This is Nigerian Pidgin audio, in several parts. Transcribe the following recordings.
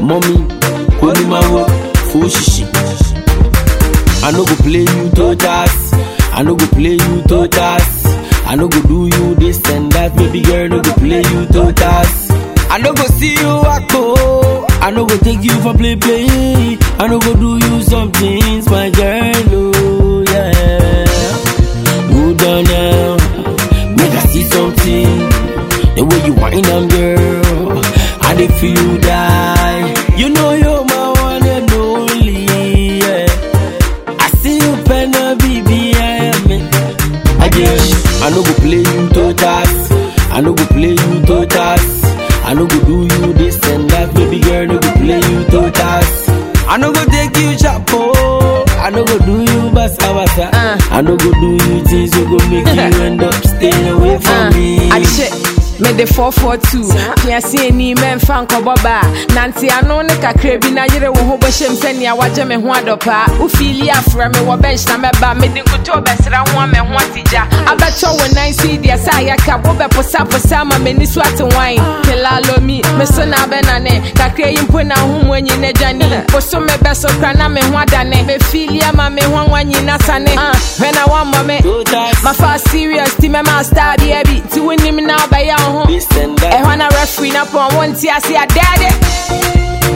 mommy, Konimawo, Fushishi. I no go play you to task. I no go play you to task. I no go do you this and that, baby girl. No go play you to task. I no go see you wako. I no go take you for play play. I no go do you some things, my girl. Oh yeah. Hold on now, make I see something. The way you whine am, girl, I dey feel you die. You know you're my one and only. Yeah. I see you pen a BB, I am it. Again, I no go play you to task. I no go play you to task. I no go do you this and that, baby girl. No go play you to task. I no go take you chapo. I no go do you basa basa. Uh. I no go do you things that go make you end up staying away from me. akyɛ mede 442 piase ani mɛmfa nkɔbɔ baa nante ano ne kakra bi na yere wo ho bɛhyɛm sɛnea wagye me ho adɔpaa wofiili afrɛ me wɔ bɛnhyina mɛba mede nkotoo bɛsra ho a me ho atigya abɛtɔ wo nan so yi deɛ sɛ ayɛka wobɛposaposa ma m'ani so ate wan pelalomi me so na abɛnane kakra yi mpo na ahomu anyi no agyane wo so mebɛso kora na me ho adane mefiili ama me ho awa nyina sane Ah, hwɛ na woammɔ me To task, mafa serious ti mɛma star deɛ bi ti wonim na wobɛyɛ wo ho this and that. ɛhɔ na referee na pɔn wo nte ase adɛɛde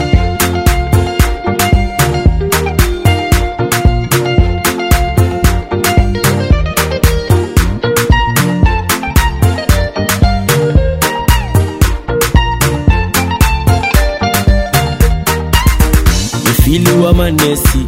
Me feel you are my Nessie.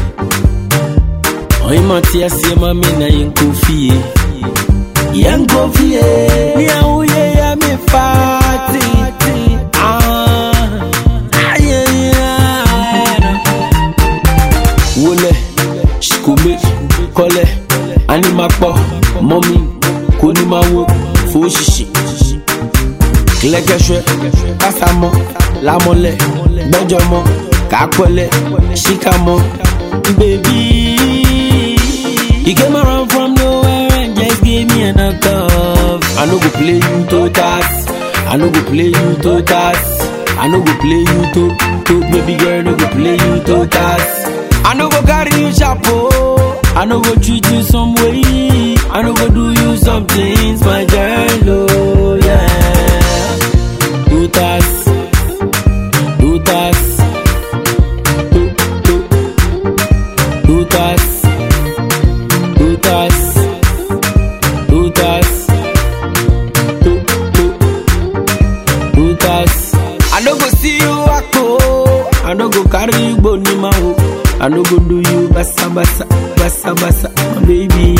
Oh, my tears, see my men, I ain't coffee. Young coffee, yeah, oh, yeah, me party. Ah, ah, yeah, yeah. Wole, shikume, kole, animakpo, mommy, konimawo, foshishi. Kilekeshwe, kasamo, lamole, gbẹjọmọ, kakọlẹ, shikamo, baby. You came around from nowhere and just gave me a knockoff. I no go play you to task. I no go play you to task. I no go play you to to baby girl. No go play you to task. I no go carry you chapo. I no go treat you some way. I no go do you some things, my girl. Oh yeah. Do task. Do task. Do do do task. Dutas, Dutas, Du, Du, Dutas. I no go see you wako, I no go carry you go ni maho. I no go do you basa basa, basa basa, my baby.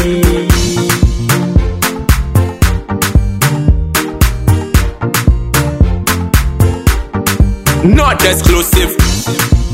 Not exclusive.